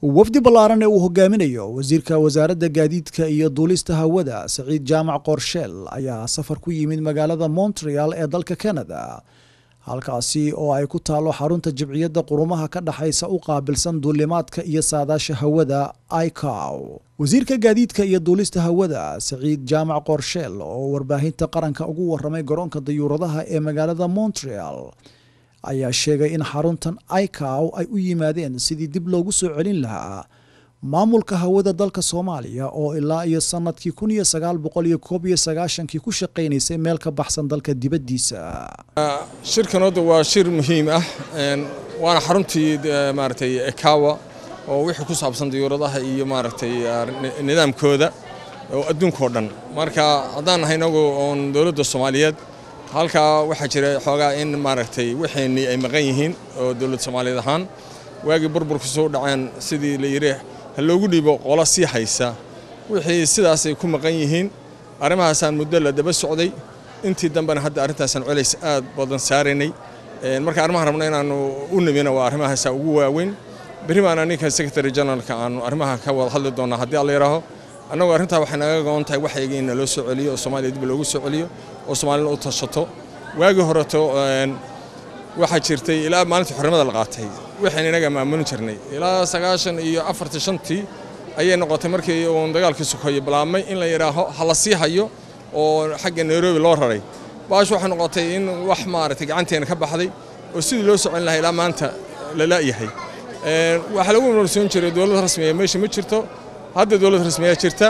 wafdi ballaaran ee uu hogaaminayo wasiirka wasaaradda gaadiidka iyo duulista hawada saciid jaamac qorsheel ayaa safar ku yimid magaalada montreal ee dalka canada halkaasi oo ay ku taalo xarunta jibciyadda qurumaha ka dhexaysa u qaabilsan duulimaadka iyo saadaasha hawada icow wasiirka gaadiidka iyo duulista hawada saciid jaamac qorsheel oo warbaahinta qaranka ugu waramay garoonka dayuuradaha ee magaalada montreal ayaa sheegay in xaruntan icow ay u yimaadeen sidii dib loogu soo celin lahaa maamulka hawada dalka soomaaliya oo ilaa iyo sanadkii kun iyo sagaal boqol iyo koob iyo sagaashankii ku shaqaynaysay meel ka baxsan dalka dibaddiisa shirkan hadda waa shir muhiim ah waana xaruntii maaragtay ekawa oo wixii ku saabsan diyuuradaha iyo maaragtay nidaamkooda oo adduunkao dhan marka haddaan nahay inagu oon dowladda soomaaliyeed halkaa waxaa jira xoogaa in maaragtay waxeenii ay maqan yihiin oo dowlad soomaaliyeed ahaan waagii burburku soo dhaceen sidii la yidhi ha loogu dhiibo qolo sii haysa wixii sidaasay ku maqan yihiin arrimahaasaan muddo la daba socday intii dambena hadda arrintaasaan colays aad badan saaraynay marka arrimahan rabna inaannu u nimina waa arrimahaasa ugu waaweyn berri baana ninka secretary generalka aanu arrimaha ka wada hadli doonnaa haddii alla yidhaaho annagoo arrintaa waxay naga goon tahay waxayga in naloo soo celiyo oo soomaaliya dib loogu soo celiyo oo soomaalina u tashato waagii horeto waxaa jirtay ilaa maalintii xornimada la qaatay waxaan inaga maamulin jirnay ilaa sagaashan iyo afartii shantii ayay noqotay markii uun dagaalkii sokoye bilaabmay in la yidhaaho ha la sii hayo oo xagga nairobi loo raray baash waxay noqotay in wax maaragtay gacanteena ka baxday oo sidii loo socon lahaa ilaa maanta la la'yahay waxaa lagu noolsoon jiray dowlad rasmiya meesha ma jirto hadda dowlad rasmiyaa jirta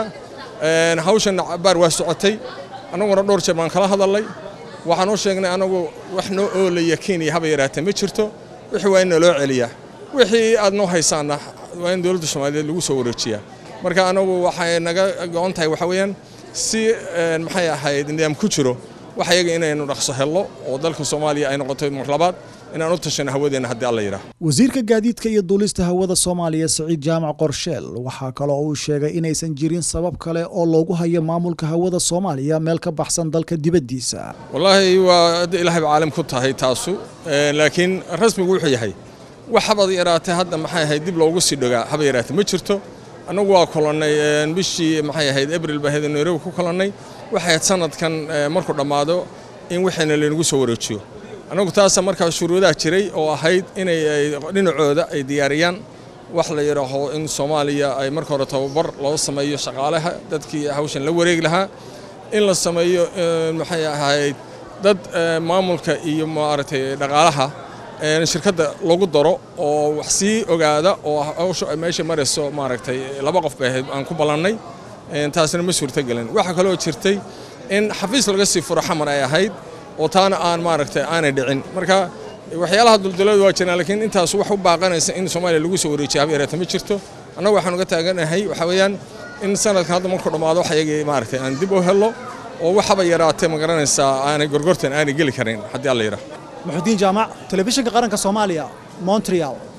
hawshan baar waa socotay annaguna dhowr jeer baan kala hadalnay waxaan u sheegnay anagu wax noo oolaya kenya haba yaraatee ma jirto wixii waa in naloo celiyaa wixii aad noo haysaanna waa in dowladda soomaaliyeed lagu soo wareejiyaa marka anagu waxay naga go-on tahay waxa weeyaan si maxay ahayd nidaam ku jiro wax ayaga inaynu dhaqso helno oo dalka soomaaliya ay noqoto mar labaad inaan u tashano hawadeenna haddii alla yidhaah wasiirka gaadiidka iyo duulista hawada soomaaliya saciid jaamac qorsheel waxaa kaloo uu sheegay inaysan jirin sabab kale oo loogu hayo maamulka hawada soomaaliya meel ka baxsan dalka dibaddiisa wallaahi waa hadda ilaahayba caalam ku tahay taasu laakiin rasmigu wuxuu yahay wax habad yaraatee hadda maxay ahayd dib loogu sii dhogaa haba yaraatee ma jirto annagu waa kolonnay bishii maxay ahayd abril baa ahayd nairobi ku kolonnay waxay ahayd sanadkan markuu dhammaado in waxayna laynagu soo wareejiyo annagu taasa markaa shuruudaha jiray oo ahayd inay dhinacooda ay diyaariyaan wax la yidhaaho in soomaaliya ay marka hore tababar loo sameeyo shaqaalaha dadkii hawshan la wareegi lahaa in la sameeyo maxay ahayd dad maamulka iyo maaragtay dhaqaalaha shirkadda lagu daro oo wax sii ogaada oo hawsha ay meesha marayso maaragtay laba qof bay ahayd aan ku ballannay taasina ma suurtogelin waxaa kaloo jirtay in xafiis laga sii furo xamar ay ahayd oo taana aan maaragtay aanay dhicin marka waxyaalaha duldulada waa jiraan laakiin intaas wax u baaqanaysa in soomaaliya lagu soo wareejiya haba yaraata ma jirto annagu waxaan uga taaganahay waxa weeyaan in sanadkan hadda markuu dhammaado wax ayagii maaragtay aan dib u helno oo waxaba yaraatee ma garanaysaa aanay gorgortan aanay geli karin haddii alla yidhaah muxudiin jaamac telefishinka qaranka soomaaliya montreal